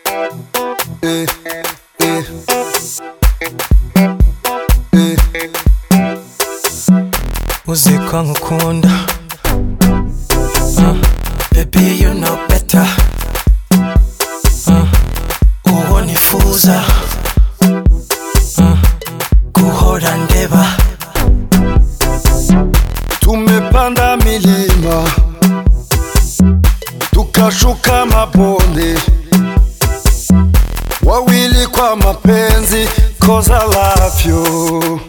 Eh, eh. Eh. Uzi ko nkukunda Ah, Baby you know better Ah, Uwo nifuza Ah, Guhora ndeba Tumepanda milima tukashuka mabonde, wawili kwa mapenzi, cause I love you.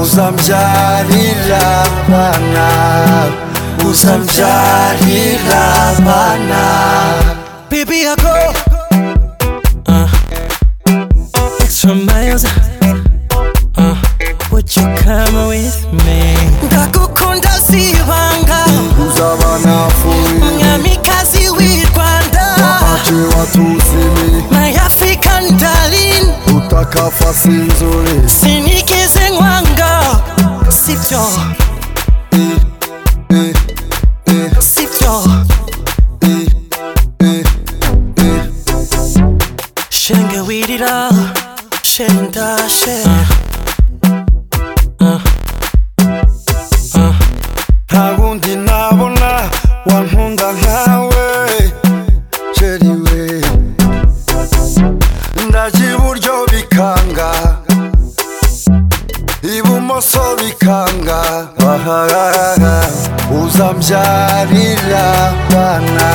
Uzamjarira bana, uzamjarira bana, Baby I go Ah, Extra miles Ah, Would you come with me ndagukunda si ibanga uzaba nafuri mwamikazi w'i rwanda ache watu usimi, my african darling utakafasi nzuri sinikize nkwanga sibyo sibyo shenge wirira shendashe nta wundi nabona wankunda nkawe sheri we ndaje iburyo bikanga ibumoso bikanga ahahaha uzambyarira bana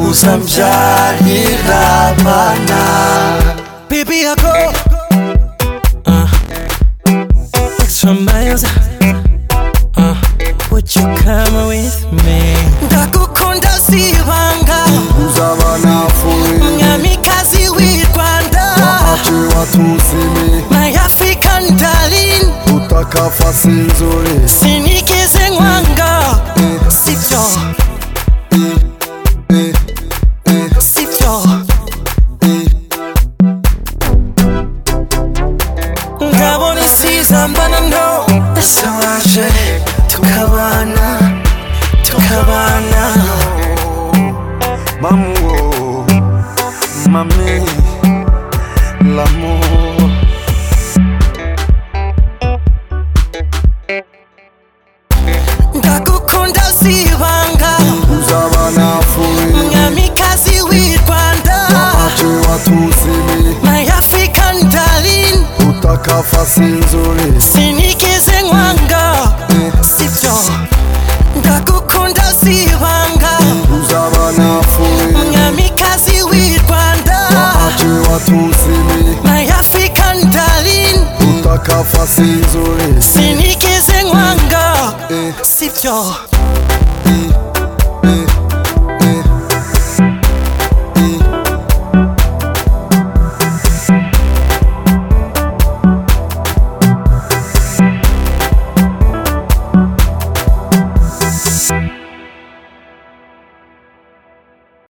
uzambyarira bana Baby, I go uh, extra miles. Uh, would you come with me? ndagukunda si ibanga uzaba nafuye mwamikazi w'i rwanda ace watusimi my african darling utakafasi nzuri sinikize nkwanga sibyo sibyo ngabona isiza mbana no Solange, tukabana, tukabana. Mamuo, mami, l'amour. ndagukunda si ibanga Uzaba nafuri, mwamikazi w'i rwanda ache watusimi, my african darling utakafasi nzuri. sinikize nkwanga sibyo ndagukunda si ibanga Uzaba nafuri, mwamikazi w'i rwanda ache watusimi, my african darling utakafasi nzuri. sinikize nkwanga sibyo Eh,